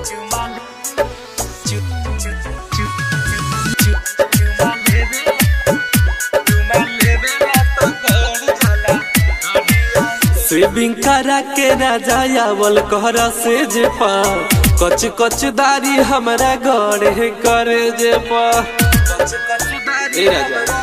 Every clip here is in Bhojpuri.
सेविंग करा के राजा आवल कहरा से जे पा कच कच दारी हमरा गड़े करे जे पा ए राजा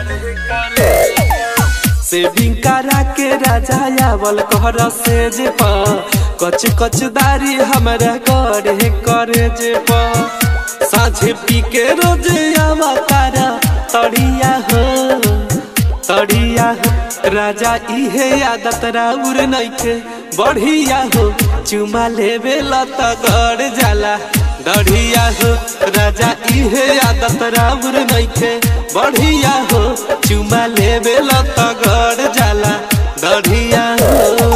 सेविंग करा के राजा आवल कहरा से जे पा कच कच दारी हमरा गड़े करे जे पा साझे पी के रोज आवा तारा तड़िया हो तड़िया हो राजा इहे आदत राउर नइखे बढ़िया हो चुमा लेवे लत गड़ जाला दढ़िया हो राजा इहे आदत राउर नइखे बढ़िया हो चुमा लेवे लत गड़ जाला दढ़िया हो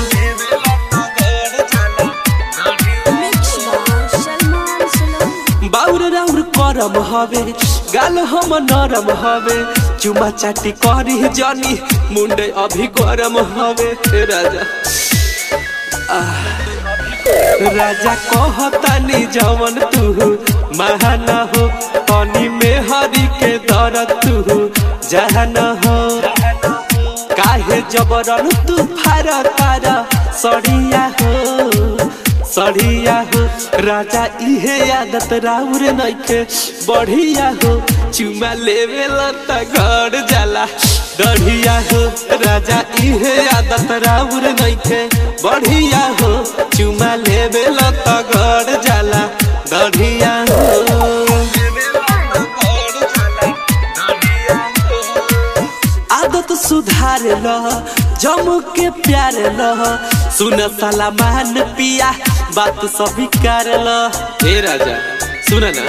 बाउर राउर करम हवे गाल हम नरम हवे चुमा चाटी करी जनी मुंडे अभी गरम हवे हे राजा आह, राजा कहतानी जवन तू महाना हो तनी में हरी के दरद तू जहन हो काहे जबरन तू फार तार सड़िया हो सड़िया हो राजा इहे आदत राउर नइखे बढ़िया हो चुमा लेवे लता गड़ जाला डढ़िया हो राजा इहे आदत राउर नइखे बढ़िया हो चुमा लेवे लता गड़ जाला डढ़िया हो आदत सुधार ल जम के प्यार ल सुन साला मान पिया बात सभी कर ल हे राजा सुन ना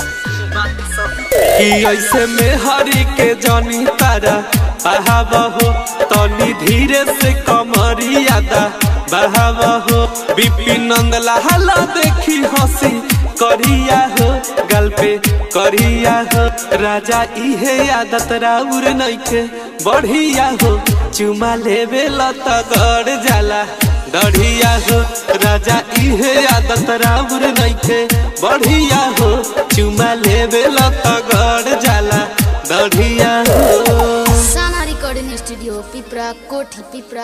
कि ऐसे में हरी के जनी तारा बहावहो तनी धीरे से कमरियादा बहावहो बिपिन नंदला हला देखी हंसी करिया हो गल पे करिया हो राजा इहे आदत राउर नइखे बढ़िया हो चुमा लेवे लत गड़ जाला दढ़िया हो राजा इहे आदत राउर नइखे बढ़िया हो चुमा लेवे लत गड़ जाला दढ़िया हो साना रिकॉर्डिंग स्टूडियो पिपरा कोठी पिपरा